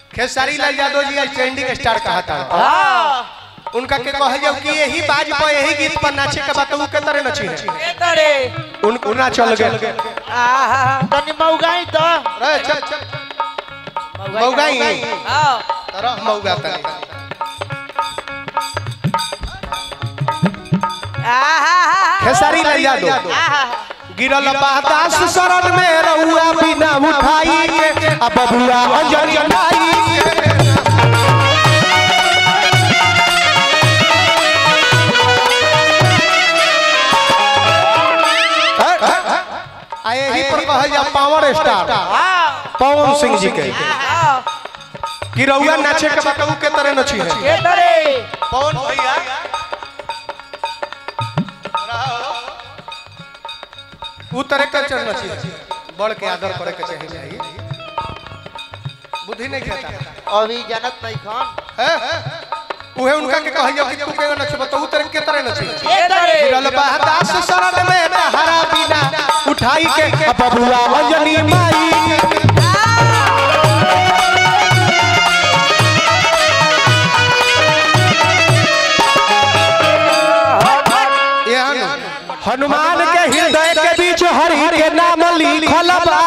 खेसारी लाल यादव जी आज trending star कहा था हाँ उनका के कह जाओ कि यही बाज पर यही गीत पर नाचे के बात के तरह नची है के तरे उन उना चल गए आहा तनी मौगाई तो रे चल चल मौगाई हाँ तरह मौगा तनी आहा खेसारी लाल यादव आहा गिरल बादास शरण में रहुआ बिना उठाई के अब बबुआ अंजन जनाई के आ यही पर कहल जा पावर स्टार हाँ पवन सिंह जी के हाँ कि रहुआ नाचे के बताऊ के तरह नची है के तरे पवन भैया उ तरह के चल नची है बड़ के आदर करे के चाहिए चाहिए बुद्धि नहीं खाता अभी जानत नहीं खान है उहे उनका के कहल जा कि तू के नच बताऊ तरह के तरह नची है के तरे गिरल बहदास शरण में तहरा बिना उठाई के अब बबुआ अंजनी माई के एहन हनुमान के हृदय के बीच हरि के नाम लिखल बा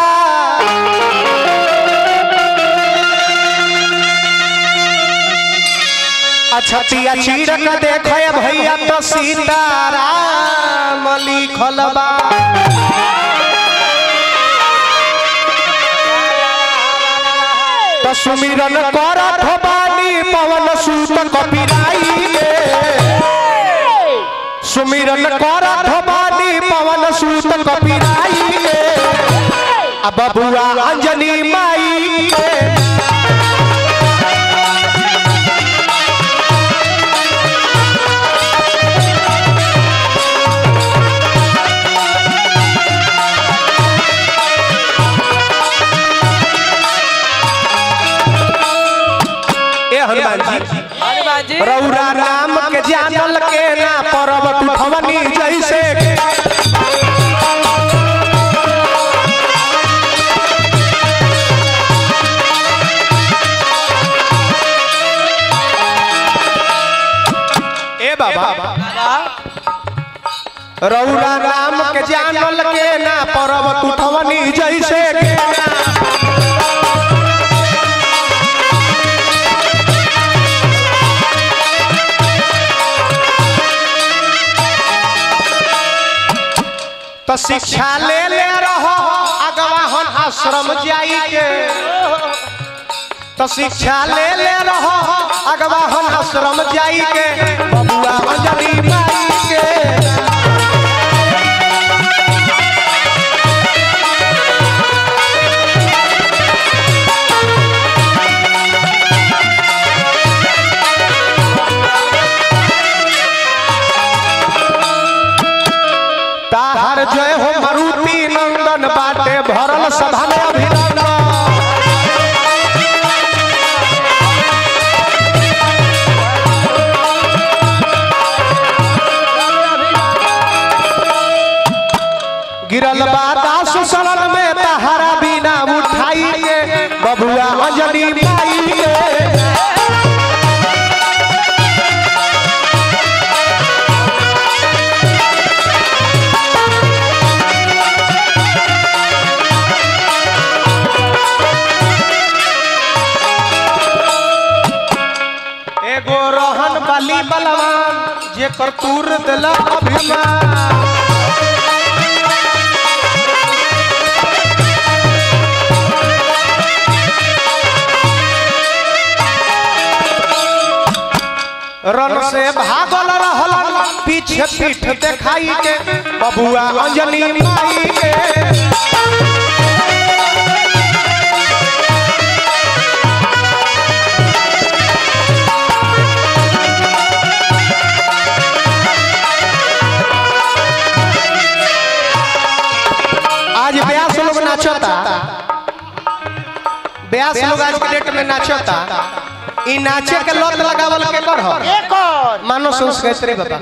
अछतिया चीरक देखे भैया तो सीताराम लिखल बा तो सुमिरन करत बानी पवन सूत कपिराई के सुमिरन करत बानी पवन सूत कपिराई के आ बबुआ अंजनी माई के ए हनुमान जी हनुमान जी रौरा राम के जानल के ना परब टुठवनी जैसे ए बाबा रौरा राम के जानल के ना परब टुठवनी जैसे के ना तो शिक्षा ले ले रहो अगवाहन आश्रम जाई के तो शिक्षा ले ले रहो अगवाहन आश्रम जाई के बबुआ अंजलि माई के ताहर जय हो मरुति नंदन बाटे भरल सभा में अभिनंदन गिरल बादास शरण में तहरा बिना उठाई के बबुआ अंजलि माई के एगो रहन बली बलवान जे करतूर दिल अभिमान रन से भागल रहल पीछे पीठ देखाई के बबुआ अंजलि माई के आज ब्यास लोग नाचता ब्यास लोग आज के डेट में नाचता ई नाचे के लत लगावल के कर हो एक और मानो संस्कृति बता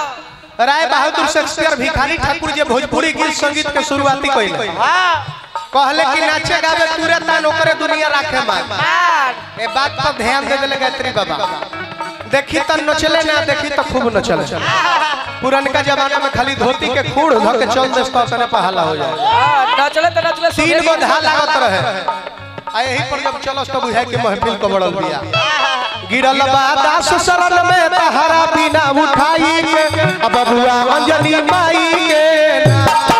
हाँ राय बहादुर शेक्सपियर भिखारी ठाकुर जे भोजपुरी गीत संगीत के शुरुआती कइले हाँ कहले कि नाचे गावे तुरे तान ओकरे दुनिया राखे मान मार ए बात पर ध्यान दे देले गायत्री बाबा देखी त नचले ना देखी त खूब नचले पुरनका जमाना में खाली धोती के खूड़ धर के चल देस त तने पहाला हो जाए हाँ, नचले तो नचले तीन सुधेर गो गिर धा गया। लागत रहे आ यही पर जब चलस तो बुझाए कि महफिल को बड़ल बिया गिरल बा दास शरण में तहरा बिना उठाई के अब बबुआ अंजलि माई के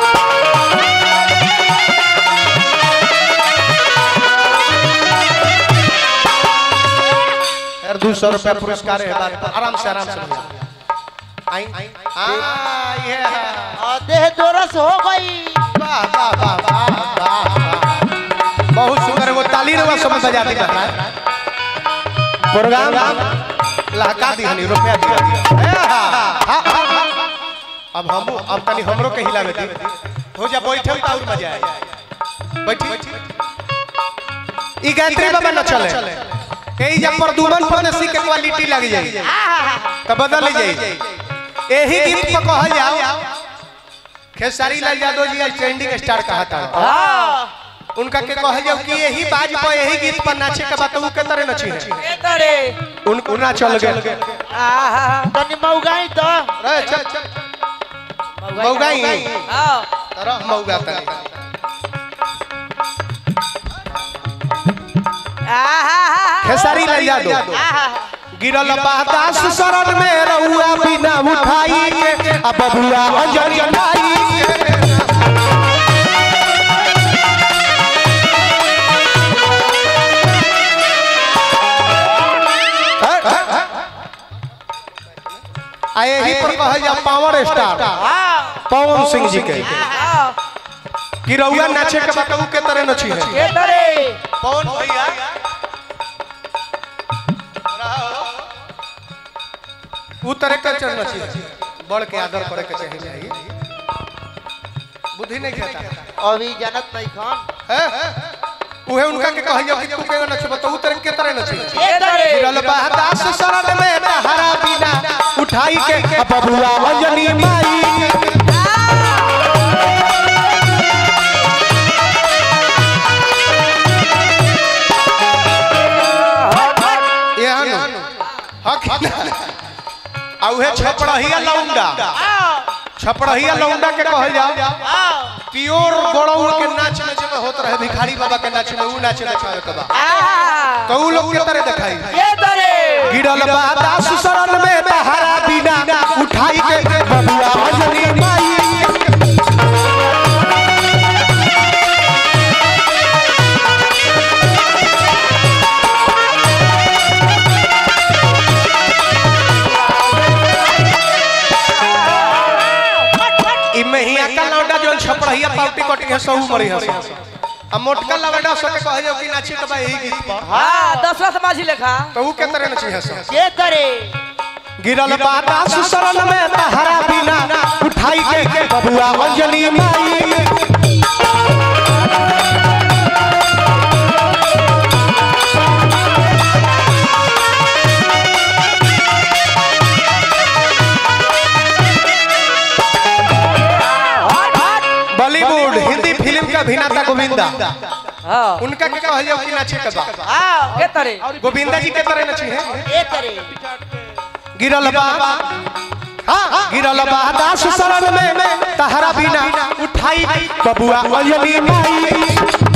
यार दो सौ रुपया पुरस्कार है बात पर आराम से आराम से भैया। आई आ ये और देह दोरस हो गई वाह वाह वाह वाह वाह वाह। बहुत सुंदर वो ताली रवा सब बजा दी बता प्रोग्राम लहका दी हनी रुपया दिया दिया ए, हा, हा, हा, हा। अब हम अब तनी हमरो के हिलावे दी हो जा बैठे तो और मजा आए बैठी ई गायत्री बाबा न चले एही जब प्रदुमन फनसी के क्वालिटी लग जाई तो बदल जाई एही गीत पर कहल जाओ खेसारी लाल यादव जी आज ट्रेंडिंग स्टार कहा था हाँ, उनका के कहल जाओ कि यही बाज पर यही गीत पर नाचे के बात ऊ के तरह नची है ये तरे उन उना चल गए आहा तनी मौगाई तो रे चल चल मौगाई हाँ तरह मौगा तनी आहा खेसारी लाल यादव आहा गिरल बादास शरण में रहुआ बिना उठाई के अब बबुआ अंजन जनाई के आ यही पर कहल जा पावर स्टार पवन सिंह जी के हाँ, कि रहुआ नाचे के बताऊ के तरह नची है ये तरे पवन भैया उ तरह के चल नची है बड़ के आदर करे के चाहिए चाहिए बुद्धि नहीं खाता अभी जनत नहीं खान है उहे उनका के कहल जा कि तू के नच बताऊ तरह के तरह नची है ये तरे गिरल बहदास शरण में तहरा बिना उठाई के अब बबुआ अंजनी माई के एहन हक आ उहे छपड़हिया लौंडा छपड़हिया लौंडा के कहल जा प्योर गड़ौल के नाच में जब होत रहे भिखारी बाबा के नाच में ऊ नाच देखावे के बा आहा, तो ऊ लोग के तरह देखाई ये तरे गिरल बादास शरण में तहरा बिना उठाई के बबुआ अंजनी माई ई महिया का लौंडा जोन छपड़हिया पाउटी कटी है सऊ मरी है आ मोटका लवंडा सके कहे जो कि नाची तो भाई गीत पर हाँ दसवा समाजी लेखा तो ऊ के तरह नची है सब ये करे गिरल बादास शरण में तहरा बिना उठाई के बबुआ अंजलि माई बॉलीवुड हिंदी फिल्म का अभिनेता गोविंदा हाँ उनका के कहल जाओ कि नाचे के बा हाँ, ये तरे गोविंदा जी के तरह नची है ये करे गिरल बा हाँ गिरल बा दास शरण में तहरा बिना उठाई बबुआ अंजलि माई